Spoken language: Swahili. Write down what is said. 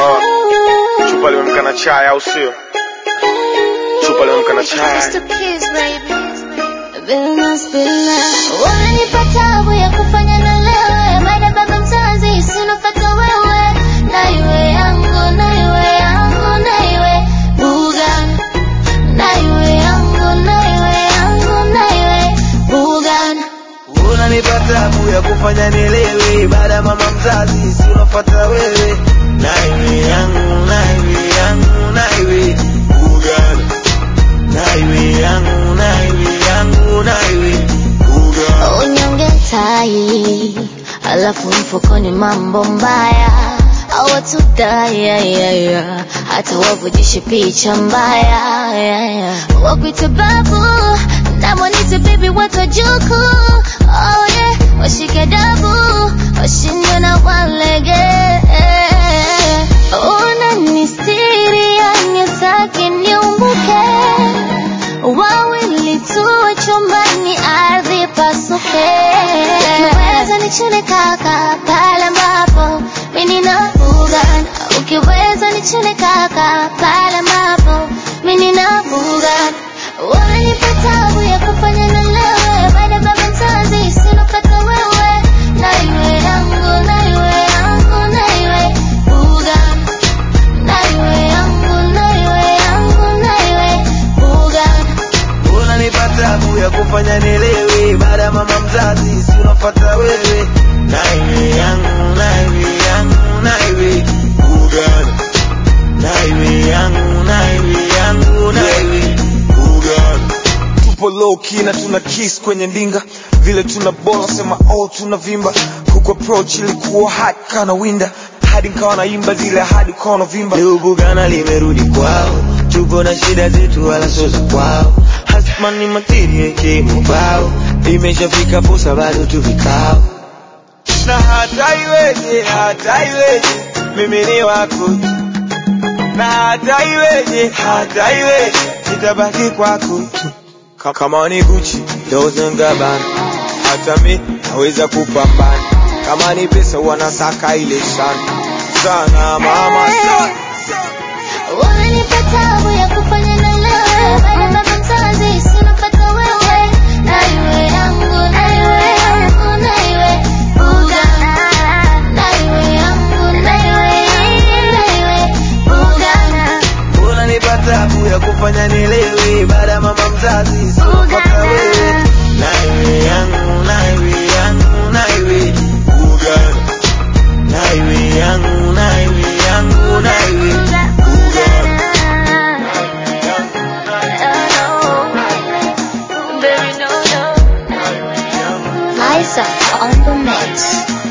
Chupa limemka na chai au sio? Chupa limemka na chai. Wanipa tabu ya kufanya na lewe baada baba mzazi sinofata wewe na iwe yangu na iwe yangu na iwe bugan na iwe yangu na iwe yangu na iwe bugan unanipa tabu ya kufanya nielewe baada ya mama mzazi si unafuata wewe naiwe yangu naiwe yangu naiwe ugana naiwe yangu naiwe yangu naiwe ugana unyonge tai alafu mfukoni mambo mbaya awatudaya hata wavujishe picha mbaya yeah, yeah. wakwite babu namwanite bibi watojuku oh, yeah. washike dabu washinde na walege unanistiri yani saki niumbuke wawili tuwe chumbani ardhi pasuke ukiweza nichune kaka pale ambapo mimi nafuga ukiweza nichune kaka pale ambapo mimi nafuga wanipa tabu ya kufanya na lewe baada baba mzazi sinopata wewe na iwe yangu na iwe yangu na iwe buga na iwe yangu na iwe yangu na iwe buga unanipa tabu ya kufanya nielewe baada ya mama mzazi si unafuata wewe naiwe yangu naiwe yangu naiwe ugana naiwe yangu naiwe yangu naiwe ugana Tupo low key na tuna kiss kwenye ndinga. Vile tuna bola sema oh tunavimba. Kuku approach ilikuwa hot kana winda. Hadi nikawa naimba zile hadi ukawa unavimba. Leo Bugana limerudi kwao, tupo na shida zetu wala sio za kwao. Hasman ni matiri yake mubao, imeshafika posa bado tu vikao. Na hata iweje, hata iweje, mimi ni wako tu. Na hata iweje, hata iweje, nitabaki kwako tu. Ka- Kama ni Gucci, Dolce and Gabbana, hata mi naweza kupambana. Kama ni pesa wanasaka ile sana sana mama sana. Unanipa tabu ya kufanya na lewe baada baba mzazi sinopata wewe na iwe yangu na iwe yangu na iwe buga na iwe yangu na iwe na iwe buga unanipa tabu ya kufanya nielewe baada ya mama mzazi sikupata wewe naiwe yangu naiwe yangu naiwe ugana naiwe yangu naiwe yangu naiwe ugana Liza on the mix.